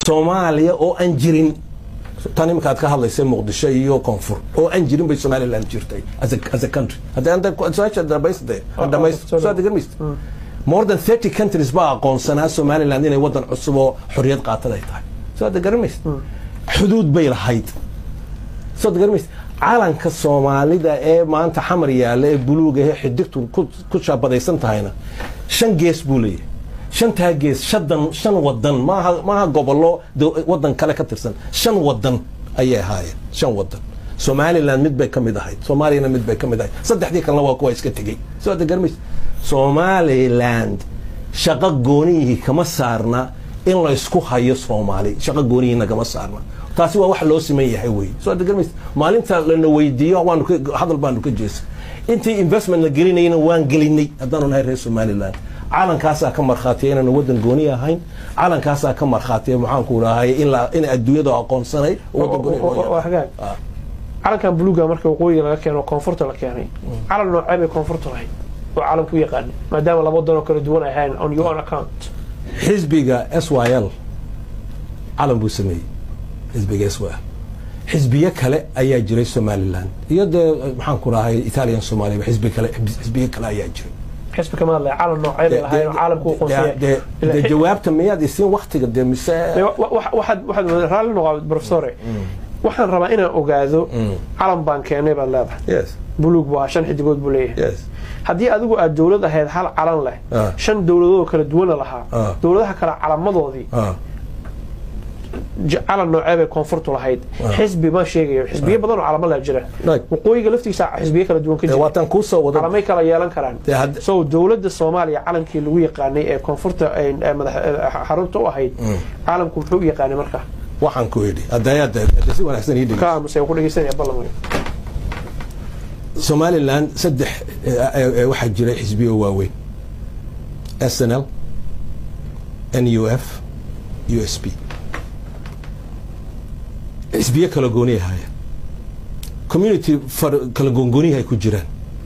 soomaaliya oo aan jirin tan iminka aad ka hadlaysa muqdisho iyo koonfur oo aan jirin bay somaliland jirtay as a, as a country hadda anta su-aasha dhamaysde dhamaysto soo degarmaysta more than 30 countries baa aqoonsanaa somaliland inay wadan cusub oo xorriyad qaatad ay tahay soo hadda garamaysa xuduud bay lahayd soo hadda garamaysa calanka soomaalida ee maanta xamar yaalla ee buluuga ee xidigtu ku- ku shaabadaysan tahayna shan gees buu leeyahay shantaa gees shadan shan wadan maaha maaha gobollo do- wadan kale ka tirsan shan wadan ayay ahaayeen shan wadan somaliland mid bay ka mid ahayd soomaaliyana mid bay ka mid ahayd saddexdii kalena waa kuwa iska tegey soo hadda garamaysa somaliland shaqo goonihii kama saarna in la isku hayo soomaali shaqo goonihii nagama saarna taasi waa wax loo siman yahay wey soo hadda garamaysa maalinta lana weydiiyo waanu ka- hadal baanu ka jeesa intii investment la gelinayna waan gelinay haddaanu nahay reer somaliland calankaasaa ka markhaatiya inaanu wadan gooni ahayn calankaasaa ka markhaatiya maxaanku rahay in la- in adduunyadu aqoonsanay wadan gooni loo waa yahay. hagaag Ah. calankan buluuga marka waqooyiga laga keeno koonfurta la keenay calan noocee bay koonfurta lahayd oo calanku yaqaanay maadaama laba dan oo kala duwan ay ahayn on your own account xisbiga s y l calan buu sameeyey xisbiga s y l xisbiyo kale ayaa jiray somaliland iyo dee maxaan ku rahay italian somalia xisbi kale xisbiyo kale ayaa jiray xisbi kama hadlaya calan noocee bay lahayn oo caalamku u De- de- de jawaabta miyaad isiin waktiga dee mise waxaad waxaad raalli noqaa professore waxaan rabaa inaan ogaado calan baan keenay baad leedahay yes buluug waa shan xidigood buu leeyahay yes haddii adigu aad dowlad ahayd hal calan leh Ah. shan dowladood oo kala duwana lahaa Ah. dowladaha kale calamadoodii ah j- calan noocee bay koonfurtu lahayd Ah. xisbi ma sheegayo xisbiyo badan oo calamo leh jira Right. waqooyiga laftiisa xisbiyo kala duwan ka dee jira waataan kuu soo wada calamay kala yeelan karaan Dee had- so dowladda soomaaliya calankii lagu yaqaanay ee koonfurta ee ee madax ee xarunta u ahayd calanku muxuu u yaqaanay marka waxaan ku idhi hadda hadda hadda si wanaagsan ii dhegeyso ka aamusay ku dhegeysanaya ballan wey somaliland saddex eh, eh, eh, waxaa jiray xisbiyo waaweyn snl nuf usp xisbiyo kala gooni ahaaya community far- kala goongooniyahay ku jiraan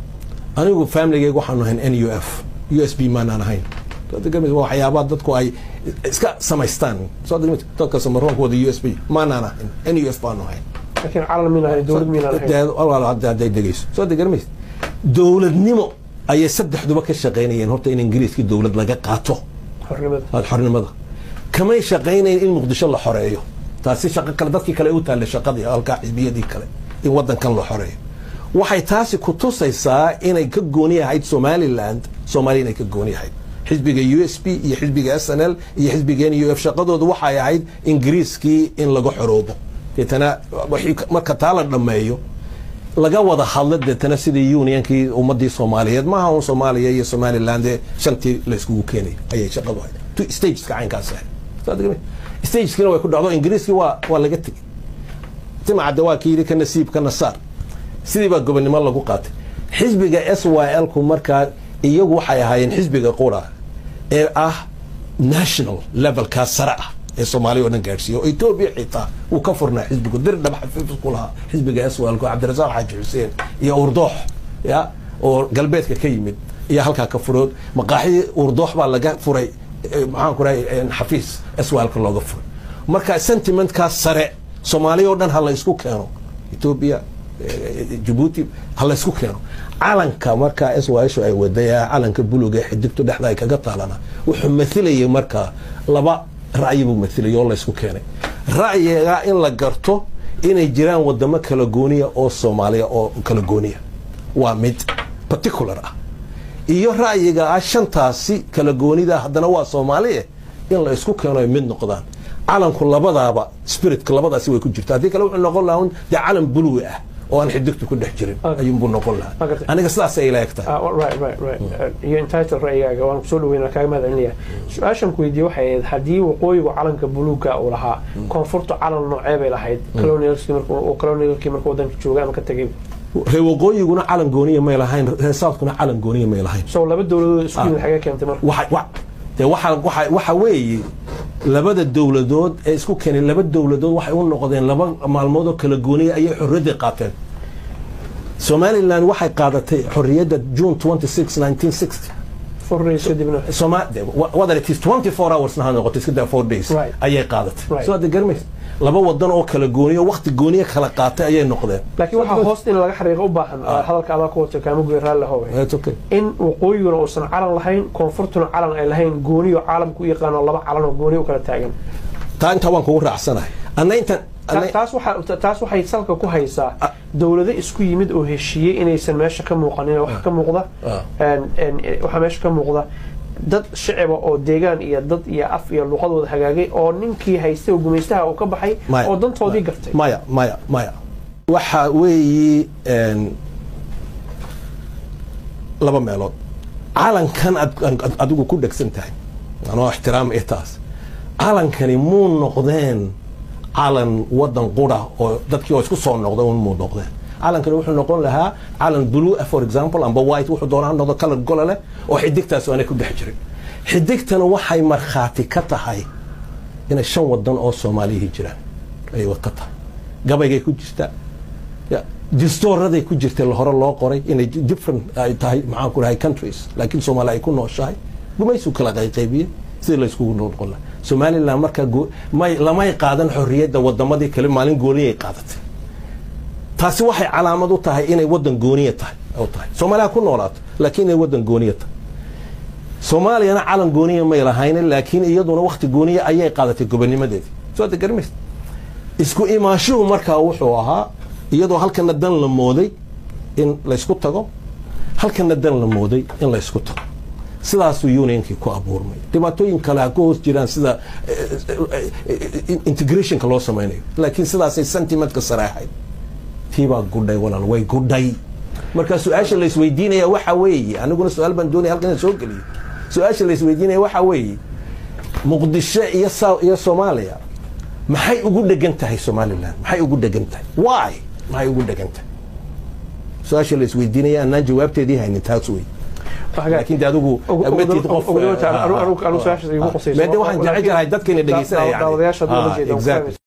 anigu familigeyga waxaanu ahayn nuf usb maanaan ahayn Soo degmid waa waxyaabaha dadku ay iska samaystaan soo degmid dadka samaronkooda usb maanaan ahayn nuf baanu ahayn laakiin calan miin ahayn dowlad miin ahayn Dee- walaal hadda hadday dhegeyso soo degarmaysa dowladnimo ayay saddexduba ka shaqaynayeen horta in ingiriiskii dowlad laga qaato xornimada aad xornimada kamay shaqaynayn in muqdisho la xoreeyo taasi shaqo kale dadkii kale u taallay shaqadii halkaa xisbiyadii kale in wadankan la xoreeyo waxay taasi ku tusaysaa inay ka gooni ahayd somaliland soomaaliya inay ka gooni ahayd xisbiga u s p iyo xisbiga s n l iyo xisbiga n u f shaqadoodu waxay ahayd ingiriiskii in laga xoroobo deetana wixii ka- marka taa la dhammeeyo laga wada hadla deetana sidii unionkii ummadii soomaaliyeed maaha un soomaaliya iyo somaliland ee shantii la iskugu keenay ayay shaqadu ahayd Tu- stageska caynkaas ahayd Soo degmay? stageskina way ku dhacdo ingiriiskii waa waa laga tegey timacadde waa kii yidhi ka nasiib ka nasaar sidii baa gobonnimo lagu qaatay xisbiga s y l ku markaa iyagu waxay ahaayeen xisbiga qura ee ah national levelkaa sare ah ee soomaaliya oo dhan gaadhsiiya oo etoobiya xitaa wuu ka furnaa xisbigu dir dhab xafiif ku lahaa xisbiga s y l ku cabdirasaaq xaaji xuseen iyo urdoox ya oo galbeedka ka yimid iyo halkaa ka furood maqaaxidii urdoox baa laga furay eh, maxaan ku rahay xafiis s y lka looga furay marka sentimentkaas sare soomaaliya oo dhan ha la isku keeno etoobiya eh, jabuuti ha la isku keeno calanka markaa s y shu ay waday ee calanka buluga ee xidigtu dhexda ay kaga taalana wuxuu mathilayay markaa laba ra'yi buu mathilayay oo la isku keenay ra'yiga in la garto inay jiraan wadamo kala gooniya oo soomaaliya oo kala gooniya waa mid particular ah iyo ra'yiga ah shantaasi kala goonida haddana waa soomaaliye in la isku keeno ay mid noqdaan calanku labadaaba spiritka labadaasi way ku jirta haddii kale wuxuu noqon lahaa un dee calan buluwi ah oo aan xidigtu ku dhex jirin Okay. ayuunbuu noqon lahaa Okay. aniga sidaasay ila egtahay Ah, right, right, right. Uh, iyo entitled ra'yigaaga waan kusoo dhaweynaa kaaga mahad celinaya su-aashan ku weydiiyey waxay ahayd haddii waqooyigu calanka buluuga uu lahaa koonfurta calan noocee bay lahayd colonialskii markuu uu colonialkii markuu wadanka joogay ama ka tegay reer waqooyiguna calan gooniya may lahayn reer southkuna calan gooniya may lahayn so laba dowladood isku yimid xagee keentay marka waxa wa- dee waxa waxa waxa weeye labada dowladood ee isku keenay laba dowladood waxay u noqdeen laba maalmood oo kala gooniya ayay xorriyadda qaateen somaliland waxay qaadatay xorriyadda june 26 1960 four days kadibna Soma- de- wa- whether it is 24 hours ha noqoto iska daa 4 days Right. ayay qaadatay Right. soo hadda garmaysa laba wadan oo kala gooniyo waqti gooniyo kala qaatay ayay noqdeen laakiin waxaa hoos in laga xariiqo u baahan hadalka adaa ku wata kaamugoy raalli howe It's okay. in waqooyiguna uusan calan lahayn koonfurtuna calan ay lahayn gooniyo caalamku u yaqaano laba calan oo gooniyo u kala taagan taa intaa waan kugu raacsanahay anna intan Ta- taas waxa taas waxay salka ku haysaa dowlado isku yimid oo heshiiyey inaysan meesha ka muuqanin wax ka muuqda Ah. een- een, waxaa meesha ka muuqda dad shiciba oo deegaan iyo dad iyo af iyo luqadooda hagaagay oo ninkii haystay oo gumaystaha uu ka baxay Maya. oo dantoodii gartay maya maya maya waxa weeyi een, laba meelood calankan ad- ad- adigu ku dhegsan tahay anoo ixtiraam i taas calankani muu noqdeen calan wadan qura oo dadkii oo isku soo noqda un muu noqdeen calankani wuxuu noqon lahaa calan blue ah, for example amba white wuxuu doonaa ha noqdo color gola leh oo xidigtaas aanay ku dhex jirin xidigtana waxay markhaati ka tahay inay shan wadan oo soomaaliyihii jiraan ayay ka tahay gabaygay ku jirtaa ya distooraday ku jirtay hore loo qoray inay different ay tahay maxaan ku dhahay countries laakiin soomaali ay ku nooshahay gumaysu kala qayqaybiyey sidii la iskugu noqon lahaa somaliland markaa goo- may lamay qaadan xorriyadda wadamadii kale maalin gooniyay qaadatay taasi waxay calaamad u tahay inay wadan gooniya tahay u tahay soomaaliya ku noolaato laakiin inay wadan gooniya tahay soomaaliyana calan gooniya may lahaynin laakiin iyaduna wakti gooniya ayay qaadatay gobonimadeedii soo ada garmaysa isku imaashuhu markaa wuxuu ahaa iyadoo halkana dan la mooday in laysku tago halkana dan la mooday in laysku tago sidaasuu unionkii ku abuurmay dhibaatooyin kale ha ku hoos jiraan sida eh, eh, eh, integrationka loo samaynayo laakiin sidaasay sentimentka sare ahayd tiibaa gudhay walaal way gudhay marka su-aasha la isweydiinaya waxa weeye aniguna su-aal baan doonaya halkan inaan soo geliyo su-aasha la isweydiinaya waxa weeye muqdisho iyo Sa- iyo soomaaliya maxay ugu dhegan tahay somaliland maxay ugu dhegan tahay why maxay ugu dhegan tahay su-aasha la isweydiinaya anaan jawaabteedii haynin taas wey laakiin de adigu matid qof anu su-aashaas igu qusayso mede waxaan jecel jirahay dadkayna dhegeysanaya yani. daawadayaasha Ah, dowla jeeda exactly.